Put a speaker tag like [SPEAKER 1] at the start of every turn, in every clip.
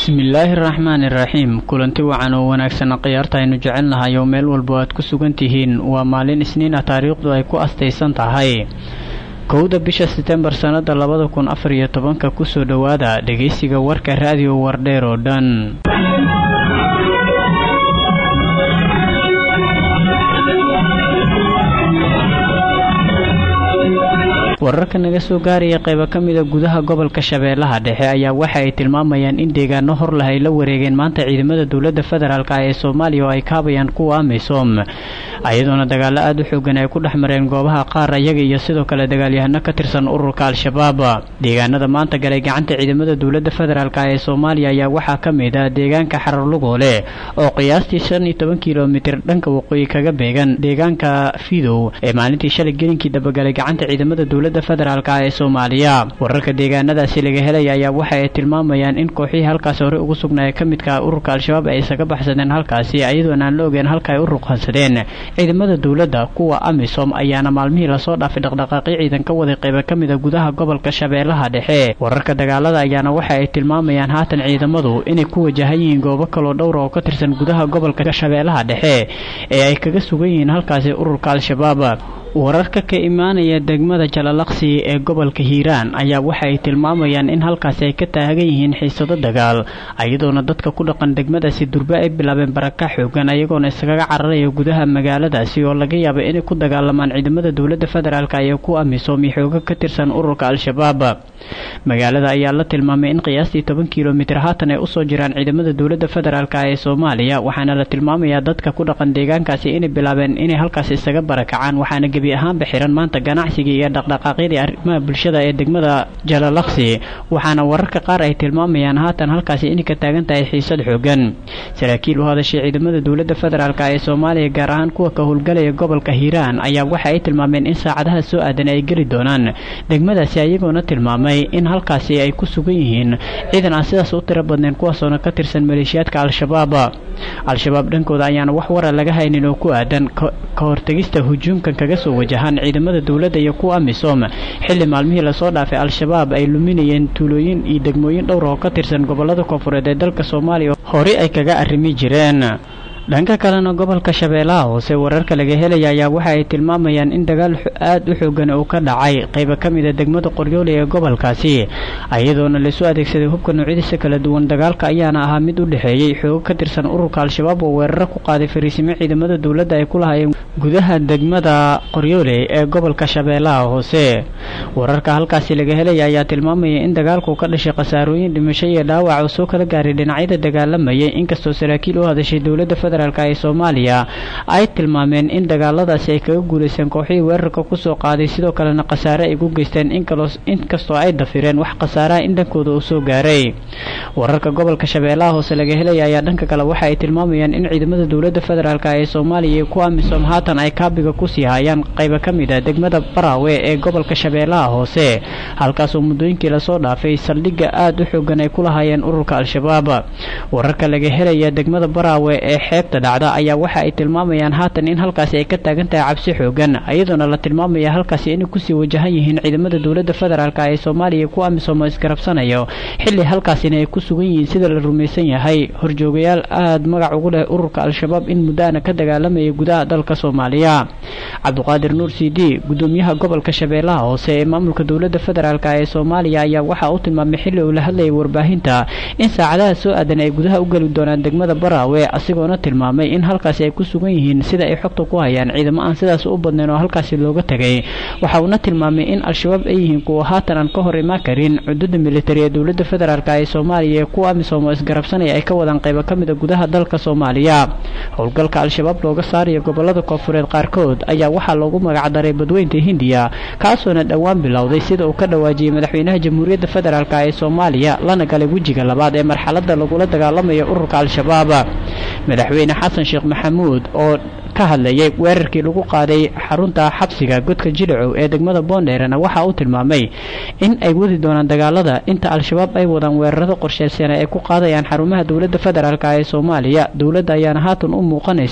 [SPEAKER 1] bismillaahi raxmaani raxiim kulanti wacan oo wanaagsan khiyaarta aynu jecel nahay oo meel walbo aad ku sugan tihiin waa maalin isniin ah taariikhdu ay ku astaysan tahay kowda bisha setembar sannada labada kun afar iyo tobanka kusoo dhowaada dhegaysiga warka raadiyo wardheer oo dhan wararka naga soo gaaraya qaybo ka mida gudaha gobolka shabeellaha dhexe ayaa waxa ay tilmaamayaan in deegaano hor leh ay la wareegeen maanta ciidamada dowladda federaalk ee soomaaliya oo ay kaabayaan kuwa amisom ayadoona dagaalo aada u xoogan ay ku dhex mareen goobaha qaar ayaga iyo sidoo kale dagaalyahano ka tirsan ururka al-shabaab deegaanada maanta galay gacanta ciidamada dowladda federaalk ee soomaaliya ayaa waxaa ka mid ah deegaanka xararlugoole oo qiyaastii shan iyo toban kilomitir dhanka waqooyi kaga beegan deegaanka fidow ee maalintii shalay gelinkii dabagalay gacanta ciidamada dowladda federaalk ee soomaaliya wararka deegaanadaasi laga helaya ayaa waxa ay tilmaamayaan in kooxihii halkaasi hore ugu sugnaaye ka midka ururka al-shabaab ay isaga baxsadeen halkaasi iyadoona aan la ogeen halka ay u ruqansadeen ciidamada dowladda kuwa amisom ayaana maalmihii lasoo dhaafay dhaqdhaqaaqyo ciidan ka waday qaybo ka mida gudaha gobolka shabeellaha dhexe wararka dagaalada ayaana waxa ay tilmaamayaan haatan ciidamadu inay ku wajahan yihiin goobo kaloo dhowra oo ka tirsan gudaha gobolka shabeellaha dhexe ee ay kaga sugan yihiin halkaasi ururka al-shabaab wararka ka imaanaya degmada jalalaqsi ee gobolka hiiraan ayaa waxa ay tilmaamayaan in halkaasi ay ka taagan yihiin xiisado dagaal iyadoona dadka ku dhaqan degmadaasi durbe ay bilaabeen baraka xoogan ayagoona iskaga cararaya gudaha magaaladaasi oo laga yaaba inay ku dagaalamaan ciidamada dowladda federaalk iyo ku amisom iyo xooga ka tirsan ururka al-shabaab magaalada ayaa la tilmaamay in qiyaastii toban kilomitir haatan ay usoo jiraan ciidamada dowladda federaalk ee soomaaliya waxaana la tilmaamayaa dadka ku dhaqan deegaankaasi inay bilaabeen inay halkaasi isaga barakacaan waxaana gebi ahaanba xiran maanta ganacsigii iyo dhaqdhaqaaqyadii arrimaha bulshada ee degmada jalalaqsi waxaana wararka qaar ay tilmaamayaan haatan halkaasi inay ka taagan tahay xiisad xoogan saraakiil u hadashay ciidamada dowladda federaalk ee soomaaliya gaar ahaan kuwa ka howlgalaya gobolka hiiraan ayaa waxa ay tilmaameen in saacadaha soo aadan ay geli doonaan degmadaasi ayagoona tilmaamay in halkaasi ay ku sugan yihiin ciidan aan sidaas u tiro badnayn kuwaasoona ka tirsan maleeshiyaadka al-shabaab al-shabaab dhankooda ayaana wax wara laga haynin oo ku aadan ka hortegista hujuumkan kaga soo wajahaan ciidamada dowladda iyo kuwa amisom xilli maalmihii lasoo dhaafay al-shabaab ay luminayeen tuulooyin iyo degmooyin dhowr oo ka tirsan gobolada koonfureed ee dalka soomaaliya horey ay kaga arrimi jireen dhanka kalena gobolka shabeellaha hoose wararka laga helaya ayaa waxa ay tilmaamayaan in dagaal aada u xoogan uu ka dhacay qayba ka mida degmada qoryoole ee gobolkaasi iyadoona laisoo adeegsaday hubka noocyadiisa kala duwan dagaalka ayaana ahaa mid u dhexeeyey xoogo ka tirsan ururka al-shabaab oo weeraro ku qaaday fariisimo ciidamada dowladda ay ku lahaayeen gudaha degmada qoryoole ee gobolka shabeellaha hoose wararka halkaasi laga helaya ayaa tilmaamaya in dagaalku ka dhashay khasaarooyin dhimasho iyo dhaawac oo soo kala gaaray dhinacyada dagaalamayay inkastoo saraakiil u hadashay dowladda ee soomaaliya ay tilmaameen in dagaaladaasi ay kaga guulaysteen kooxihii weerarka kusoo qaaday sidoo kalena khasaare ay ku geysteen inkastoo ay dafireen wax khasaaraha in dhankooda uu soo gaaray wararka gobolka shabeellaha hoose laga helaya ayaa dhanka kale waxa ay tilmaamayaan in ciidamada dowladda federaalk ee soomaaliya iyo kuwa amisom haatan ay kaabiga kusii hayaan qayba ka mid a degmada baraawe ee gobolka shabeellaha hoose halkaasoo muddooyinkii lasoo dhaafay saldhigga aada u xoogan ay ku lahaayeen ururka al-shabaab wararka laga helaya degmada baraawe ee xeebta dhacda ayaa waxa ay tilmaamayaan haatan in halkaasi ay ka taagan tahay cabsi xoogan iyadoona la tilmaamaya halkaasi inay kusii wajahan yihiin ciidamada dowladda federaalk ee soomaaliya kuwa amisom oo isgarabsanayo xilli halkaasina ay ku sugan yihiin sida la rumaysan yahay horjoogayaal aada magac ugu leh ururka al-shabaab in muddaana ka dagaalamaya gudaha dalka soomaaliya cabduqaadir nuur c d gudoomiyaha gobolka shabeellaha hoose ee maamulka dowladda federaalk ee soomaaliya ayaa waxa uu tilmaamay xilli uu la hadlayay warbaahinta in saacadaha soo aadan ay gudaha u geli doonaan degmada baraawe asigoona tilmaamay in halkaasi ay ku sugan yihiin sida ay xogta ku hayaan ciidamo aan sidaas u badnayn oo halkaasi looga tegay waxa uuna tilmaamay in al-shabaab ay yihiin kuwa haatan aan ka hor imaan karin cududa militari ee dowladda federaalk ee soomaaliya ee kuwa amisom oo isgarabsanaya ay ka wadaan qaybo ka mida gudaha dalka soomaaliya howlgalka al-shabaab looga saaraya gobolada koonfureed qaarkood ayaa waxaa loogu magacdaray badweynta hindiya kaasoona dhowaan bilowday sida uu ka dhawaajiyey madaxweynaha jamhuuriyadda federaalk ee soomaaliya lana galay wejiga labaad ee marxalada lagula dagaalamaya ururka al-shabaab madaxweyne xasan sheekh maxamuud oo ka hadlayay weerarkii lagu qaaday xarunta xabsiga godka jilicow ee degmada boondheerena waxa uu tilmaamay in ay wadi doonaan dagaalada inta al-shabaab ay wadaan weerarada qorsheysan ay ku qaadayaan xarumaha dowladda federaalk ee soomaaliya dowladda ayaana haatan u muuqanaysa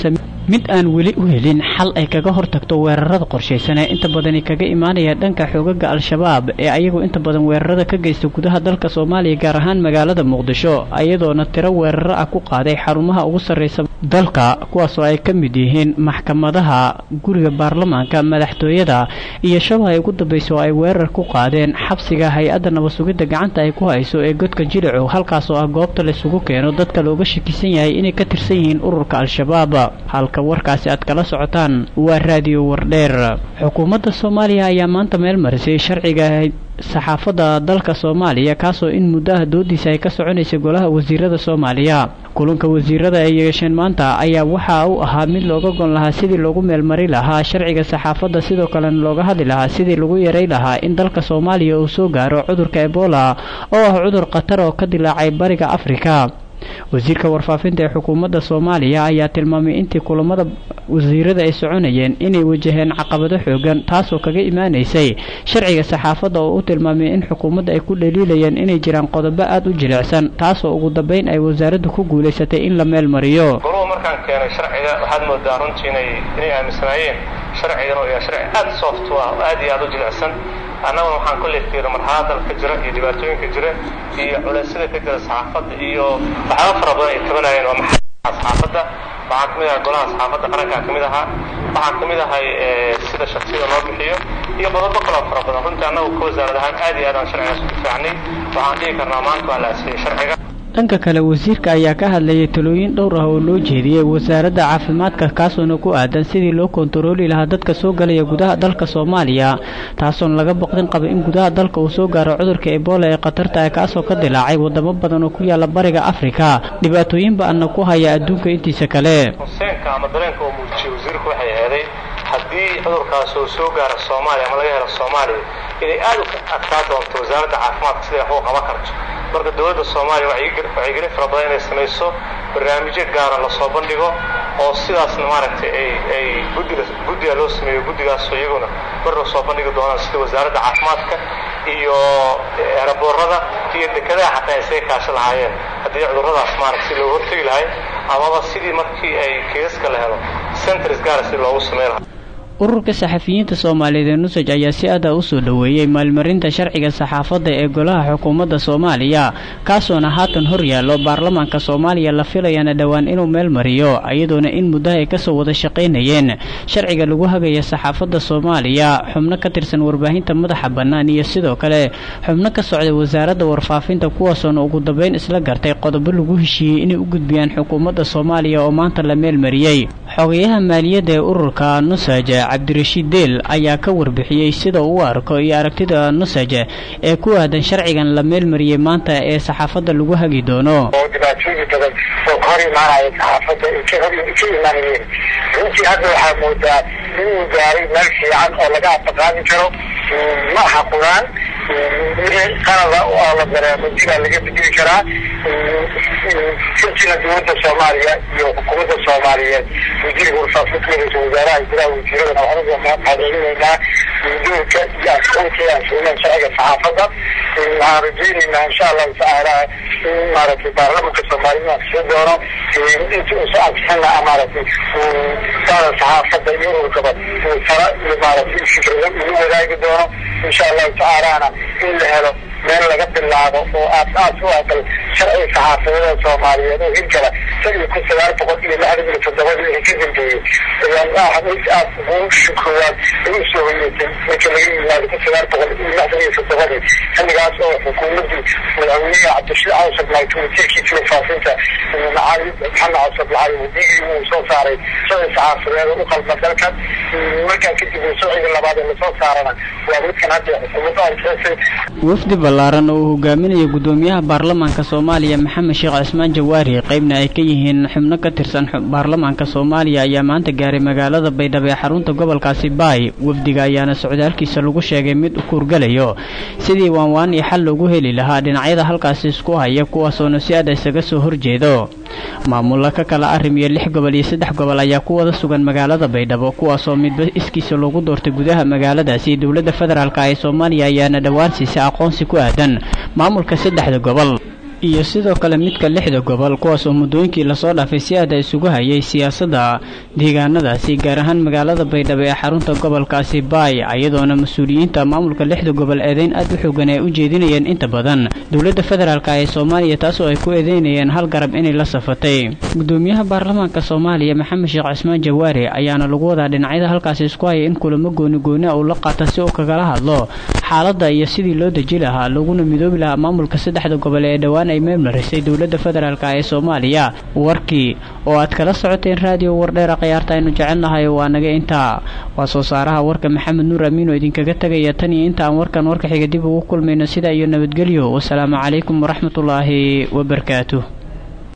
[SPEAKER 1] mid aan weli u helin xal ay kaga hortagto weerarada qorshaysan ee inta badani kaga imaanaya dhanka xoogaga al-shabaab ee ayagu inta badan weerarada ka geysta gudaha dalka soomaaliya gaar ahaan magaalada muqdisho iyadoona tiro weeraro ah ku qaaday xarumaha ugu sarreysa dalka kuwaasoo ay ka mid yihiin maxkamadaha guriga baarlamaanka madaxtooyada iyo shabay ugu dambaysa oo ay weerar ku qaadeen xabsiga hay-adda nabasugidda gacanta ay ku hayso ee godka jilicow halkaasoo ah goobta laysugu keeno dadka looga shakisan yahay inay ka tirsan yihiin ururka al-shabaab warkaasi aad kala socotaan waa raadiyo wardheer xukuumadda soomaaliya ayaa maanta meel marisay sharciga saxaafadda dalka soomaaliya kaasoo in muddo ah doodiisa ay ka soconaysay golaha wasiirada soomaaliya kulanka wasiirada ay yeesheen maanta ayaa waxa uu ahaa mid looga gon lahaa sidii loogu meelmari lahaa sharciga saxaafadda sidoo kalena looga hadli lahaa sidii lagu yaray lahaa in dalka soomaaliya uu soo gaaro cudurka ebola oo ah cudur khatar oo ka dilaacay bariga afrika wasiirka warfaafinta ee xukuumadda soomaaliya ayaa tilmaamay intii kulamada wasiirada ay soconayeen inay wajaheen caqabado xoogan taasoo kaga imaanaysay sharciga saxaafadda oo u tilmaamay in xukuumadda ay ku dhaliilayeen inay jiraan qodobo aada u jilicsan taasoo ugu dambeyn ay wasaaraddu ku guulaysatay in la meel mariyo
[SPEAKER 2] goruhu markaan keenay sharciga waxaad moodaa runtii inay inay aaminsanaayeen sharcigan oo yahay sharci aada soft u ah oo aad iyo aada u jilicsan annaguna waxaan kolley fiira marxalada ka jira iyo dhibaatooyinka jira iyo culeysyada ka jira saxaafadda iyo waxyaaba fara badan ay tabanayeen waa maxaa saxaafadda waxaa ka mid ahaa golaha saxaafadda qarankaa ka mid ahaa waxaa ka mid ahay sida shaksiyada loo bixiyo iyo qodobo kaloo fara badan runtii annagu ka wasaarad ahaan aad iyo aad aan sharcigaas u difaacnay waxaan dhihi karnaa maanta waa la asiyey sharciga
[SPEAKER 1] dhanka kale wasiirka ayaa ka hadlayay talooyin dhowr ah oo loo jeediyey wasaaradda caafimaadka kaasoona ku aadan sidii loo kontarooli lahaa dadka soo galaya gudaha dalka soomaaliya taasoon laga boqdin qaba in gudaha dalka uu soo gaaro cudurka ebola ee khatarta ah kaasoo ka dilaacay wadamo badan oo ku yaala bariga afrika dhibaatooyin ba-ana ku haya adduunka intiisa kale
[SPEAKER 2] huseenka ama dareenka oo muujiyey wasiirku waxay aheeday haddii cudurkaas uu soo gaaro soomaaliya ama laga helo soomaaliya inay aada u adkaa doonto wasaaradda caafimaadka siday wax u qaban karto marka dowladda soomaaliya wacyigelin fara badan inay samayso barnaamijyo gaara lasoo bandhigo oo sidaasna maaragtay ay ay guddiga guddiga loo sameeyo guddigaasoo iyaguna mar lasoo bandhigi doonaan sida wasaaradda caafimaadka iyo eraboorada iyo dekedaha xataa isaga kaasho lahaayeen haddii cudurradaas maaragta si looga hortegi lahay amaba sidii markii ay kiisaska la helo centers gaara si loogu samey lahaa
[SPEAKER 1] ururka saxafiyiinta soomaaliyeed ee nusaj ayaa si aada u soo dhoweeyey maalmarinta sharciga saxaafadda ee golaha xukuumadda soomaaliya kaasoona haatan hor yaallo baarlamaanka soomaaliya la filayana dhowaan inuu meel mariyo iyadoona in muddaha ay kasoo wada shaqaynayeen sharciga lagu hagaya saxaafadda soomaaliya xubno ka tirsan warbaahinta madaxa bannaan iyo sidoo kale xubno ka socday wasaaradda warfaafinta kuwaasoona ugu dambeyn isla gartay qodobo lagu heshiiyey inay u gudbiyaan xukuumadda soomaaliya oo maanta la meel mariyey xogayaha maaliyadda ee ururka nusaj cabdirashiid deel ayaa ka warbixiyey sida uu u arko iyo aragtida nusaj ee ku aadan sharcigan la meelmariyey maanta ee saxaafadda lagu hagi doono
[SPEAKER 3] oo dhibaatooyin badan oo ka hor imaanaya saxaafadda ay ka imaanayeen runtii hadda waxaa moodaa inuu gaaray meel fiican oo laga afaqaadi karo ma aha quraan qalada oo la dareemo dibaa laga bedeli karaa runtiina dowladda soomaaliya iyo xukuumadda soomaaliyeed wasiirka warfaafinta ra-iisul wasaaraha gudaha wasiiradana waxaan mahadcelinaynaa doorka iyo aqoonta aan siineen sharciga saxaafadda waxaan rajaynaynaa insha allahu tacaala in maaragtay baarlamanka soomaaliyed ansixin doono inta uu soo ansixina maaragtay saada saxaafadda iyo ururkaba tala iyo maaragtay fikrado ugu wadaagi doono insha allahu tacaalana in la helo meel laga bilaabo oo aas aas u aqal sharciga saxaafadada soomaaliyeed oo hirgala san iyo kun sagaal boqol iyo lixdan iyo toddobadii ay ka dambeeyey ayaan aad ugu shukoowaad ay u soo hoyeetay marka laga yimaado kun sagaal boqol iyo lixdan iyo toddobadii xilligaas oo xukuumaddii madaxweynaha cabdishir cawsar lahay wasiirkiisa warfaafinta macali maxamed cawsar lahay wadigii uu soo saaray sharci saxaafadeed u qalma dalkan markaa kadib sharciga labaad ee lasoo saarana waa midkan hadda xukuumadda ansixisay
[SPEAKER 1] wafdi ballaaran oo uu hogaaminayo guddoomiyaha baarlamaanka soomaaliya maxamed sheekh cismaan jawaari qaybna ay ka yihiin xubno ka tirsan baarlamaanka soomaaliya ayaa maanta gaaray magaalada baydhabo ee xarunta gobolkaasi baay wafdiga ayaana socdaalkiisa lagu sheegay mid u kuurgalayo sidii waanwaan iyo xal loogu heli lahaa dhinacyada halkaasi isku haya kuwaasoona si aad isaga soo horjeedo maamulla ka kala arrim iyo lix gobol iyo saddex gobol ayaa ku wada sugan magaalada baydhabo kuwaasoo midba iskiisa loogu doortay gudaha magaaladaasi dowladda federaalk ee soomaaliya ayaana dhowaan siisay aqoonsi ku aadan maamulka saddexda gobol iyo sidoo kale midka lixda gobol kuwaas oo muddooyinkii lasoo dhaafay si aada isugu hayay siyaasadda deegaanadaasi gaar ahaan magaalada baydhabo ee xarunta gobolkaasi baay iyadoona mas-uuliyiinta maamulka lixda gobol eedeyn aad u xoogan ay u jeedinayeen inta badan dowladda federaalk ee soomaaliya taasoo ay ku eedeynayeen hal garab inay la safatay gudoomiyaha baarlamaanka soomaaliya maxamed sheekh cismaan jawaare ayaana lagu wadaa dhinacyada halkaasi isku haya in kulamo gooni gooni a uu la qaata si uu kagala hadlo xaaladda iyo sidii loo deji lahaa laguna midoobi lahaa maamulka saddexda gobol ee dhowaan ay meelmarisay dowladda federaalk ee soomaaliya warkii oo aad kala socoteen raadiyo wardheera khiyaarta aynu jecelnahay waa naga intaa waa soo saaraha warka maxamed nuur amiin oo idinkaga tegaya tan iyo inta aan warkan warka xiga dib ugu kulmayno sidaa iyo nabadgelyo wasalaamu calaykum waraxmatullaahi wabarakaatuh